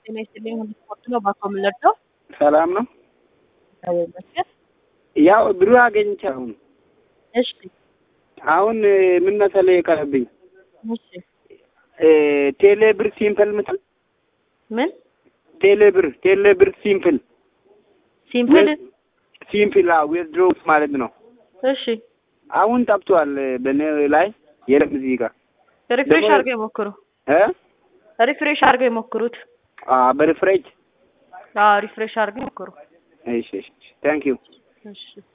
ጤና ይስጥልኝ። ሁሉ ስፖርት ነው። ባኮ የምንለብሰው ሰላም ነው። እግዚአብሔር ይመስገን። ያው ብሩ አገኝቼ አሁን እሺ አሁን ምን መሰለህ የቀረብኝ እሺ ቴሌ ብር ሲምፕል ምትል ምን ቴሌ ብር ቴሌ ብር ሲምፕል ሲምፕል ሲምፕል ዊዝድሮውስ ማለት ነው። እሺ አሁን ጠፍቷል በኔ ላይ የለም እዚህ ጋር ሪፍሬሽ ደግሞ- አድርገው ይሞክሩ። እ ሪፍሬሽ አድርገው ይሞክሩት። አ በሪፍሬጅ አዎ ሪፍሬሽ አድርገው ይሞክሩ። እሺ እሺ ታንክ ዩ እሺ